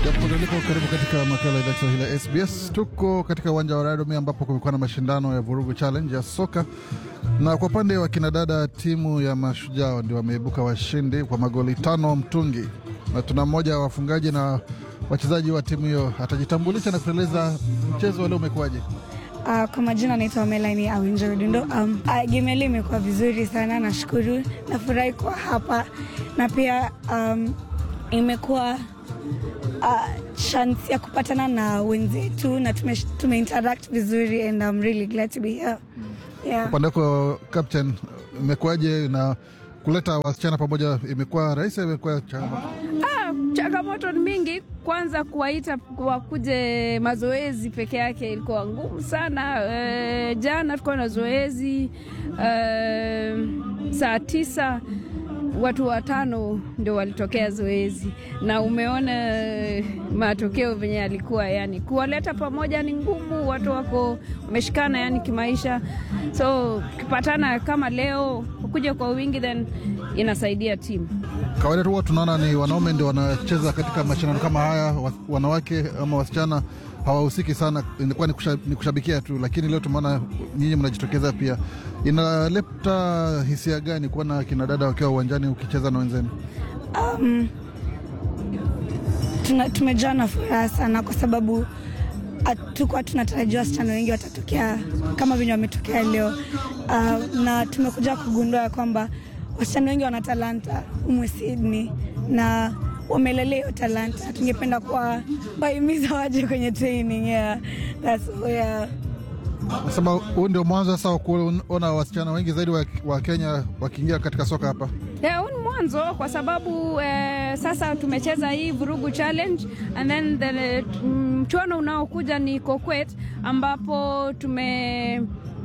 Japoliko, karibu katika makala ya idhaa Kiswahili ya SBS. Tuko katika uwanja wa Radome ambapo kumekuwa na mashindano ya Vurugu Challenge ya soka, na kwa upande wa kinadada timu ya Mashujaa ndio wameibuka washindi kwa magoli tano mtungi, na tuna mmoja wa wafungaji na wachezaji wa timu hiyo atajitambulisha na kueleza mchezo wa leo umekuwaje. Uh, kwa majina naitwa Melanie Awinjo Rudindo. Um, uh, game ya leo imekuwa vizuri sana, nashukuru, nafurahi kuwa hapa na pia um, imekuwa uh, chance ya kupatana na wenzetu na tume, tume interact vizuri and I'm really glad to be here. Yeah. Upande wako captain, imekuwaje na kuleta wasichana pamoja, imekuwa rahisi? Imekuwa changamoto? Ah, changamoto ni mingi. Kwanza kuwaita wakuje mazoezi peke yake ilikuwa ngumu sana. E, jana tulikuwa na zoezi e, saa tisa watu watano ndio walitokea zoezi, na umeona matokeo venye yalikuwa. Yani kuwaleta pamoja ni ngumu, watu wako wameshikana yani kimaisha, so ukipatana kama leo kuja kwa wingi, then inasaidia timu. Kawaida tu huwa tunaona ni wanaume ndio wanacheza katika mashindano kama haya, wa- wanawake ama wasichana hawahusiki sana, inakuwa ni, kusha, ni kushabikia tu, lakini leo tumeona nyinyi mnajitokeza pia. Inaleta hisia gani kuona kina dada wakiwa uwanjani ukicheza na wenzenu? Um, tuna, tumejaa na furaha sana kwa sababu hatukuwa tunatarajia wasichana wengi watatokea kama venye wametokea leo. Uh, na tumekuja kugundua ya kwamba wasichana wengi wana talanta umwe Sydney na wamelelea hiyo talanta. Tungependa kuwa wahimiza waje kwenye training yeah. That's, yeah. Nasema huu ndio mwanzo sasa wa kuona wasichana wengi zaidi wa, wa Kenya wakiingia katika soka hapa. Yeah, huu ni mwanzo kwa sababu eh, sasa tumecheza hii vurugu challenge and then the mchuano unaokuja ni Kokwet ambapo tume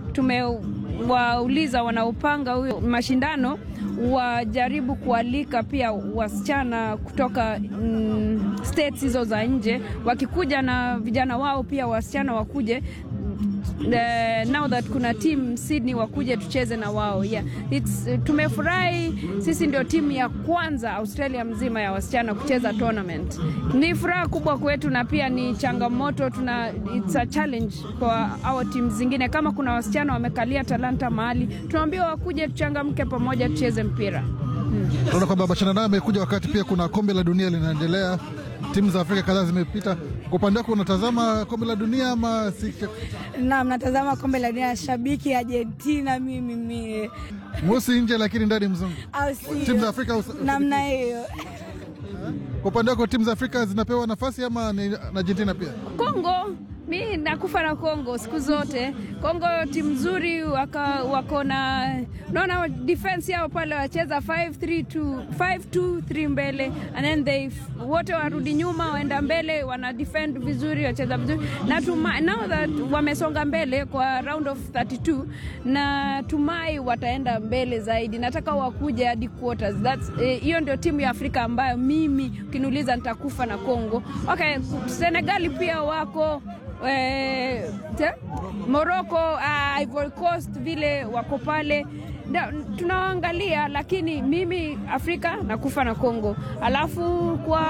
tumewauliza wanaopanga huyo mashindano wajaribu kualika pia wasichana kutoka mm, states hizo za nje, wakikuja na vijana wao pia wasichana wakuje the, now that kuna team Sydney wakuje tucheze na wao yeah. It's, uh, tumefurahi sisi ndio timu ya kwanza Australia mzima ya wasichana kucheza tournament. Ni furaha kubwa kwetu na pia ni changamoto, tuna it's a challenge kwa our team zingine. Kama kuna wasichana wamekalia talanta mahali, tunaambiwa wakuje tuchangamke pamoja tucheze mpira. Tunaona kwamba mashindano haya yamekuja wakati pia kuna kombe la dunia linaendelea, timu za Afrika kadhaa zimepita. Kwa upande wako unatazama kombe la dunia ama si? Naam, natazama kombe la dunia, shabiki Argentina mimi mie, Mweusi nje lakini ndani mzungu. au sio? Timu za Afrika usa- namna hiyo. Kwa upande wako timu za Afrika zinapewa nafasi ama ni na Argentina pia? Kongo mi nakufa na Kongo siku zote. Kongo timu nzuri, waka- wako na naona defense yao pale wacheza 5-3-2 5-2-3 mbele and then they wote warudi nyuma waenda mbele, wana defend vizuri, wacheza vizuri na tuma, now that wamesonga mbele kwa round of 32 na tumai wataenda mbele zaidi. Nataka wakuje hadi quarters. That's eh, hiyo ndio timu ya Afrika ambayo mimi ukiniuliza nitakufa na Kongo. Okay, Senegali pia wako eh, te- Morocco, uh, Ivory Coast vile wako pale Na- tunawaangalia, lakini mimi Afrika nakufa na Kongo, alafu kwa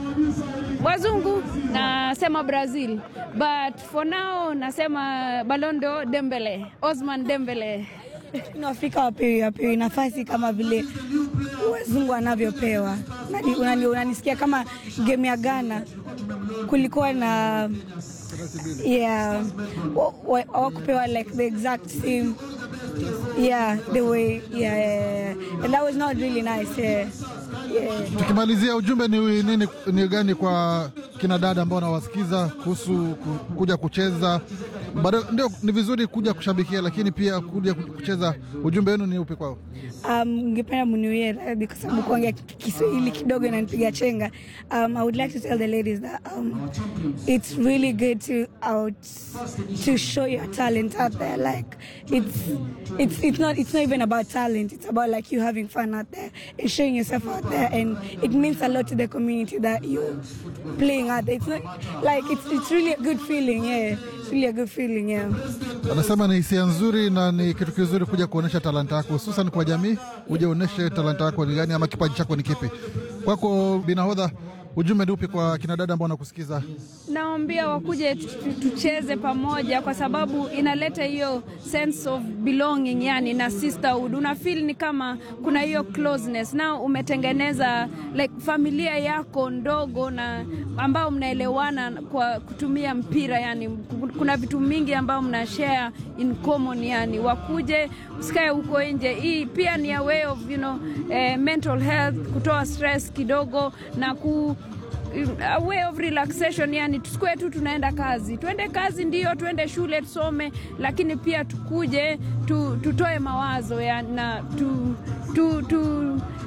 wazungu nasema Brazil, but for now nasema Ballon d'Or Dembele, Osman Dembele. Kuna Afrika wapewi wapewi nafasi kama vile wazungu wanavyopewa. Unani- unani- Unanisikia kama game ya Ghana kulikuwa na yeah, wa- wa- hawakupewa like the exact same yeah the way yeah, yeah, yeah. and that was not really nice yeah. Yeah. Tukimalizia, ujumbe ni nini, ni gani kwa kina dada ambao wanawasikiza kuhusu ku- kuja kucheza? Bado ndio ni vizuri kuja kushabikia, lakini pia kuja kucheza. Ujumbe wenu ni upi kwao? Um, ningependa muniwie radhi kwa sababu kuongea ki- Kiswahili kidogo inanipiga chenga. Um, I would like to tell the ladies that um, it's really good to out to show your talent out there. Like it's it's it's not it's not even about talent. It's about like you having fun out there and showing yourself out there, and it means a lot to the community that you're playing out there. It's not like it's it's really a good feeling. Yeah, it's really a good feeling. Yeah. Anasema ni hisia nzuri na ni kitu kizuri kuja kuonyesha talanta yako, hususan kwa jamii. Uje uonyeshe talanta yako ni gani ama kipaji chako ni kipi. Kwako binahodha, ujumbe ni upi kwa kina dada ambao wanakusikiza? Naambia wakuje tu- tu- tucheze pamoja, kwa sababu inaleta hiyo sense of belonging, yani na sisterhood. Una feel ni kama kuna hiyo closeness na umetengeneza like familia yako ndogo na ambao mnaelewana kwa kutumia mpira, yani kuna vitu mingi ambao mna share in common, yani wakuje usikae huko nje. Hii pia ni a way of you know, eh, mental health, kutoa stress kidogo na ku a way of relaxation, yani tusikue tu tunaenda kazi. Tuende kazi ndio, tuende shule tusome, lakini pia tukuje tu, tutoe mawazo ya, na tu, tu, tu,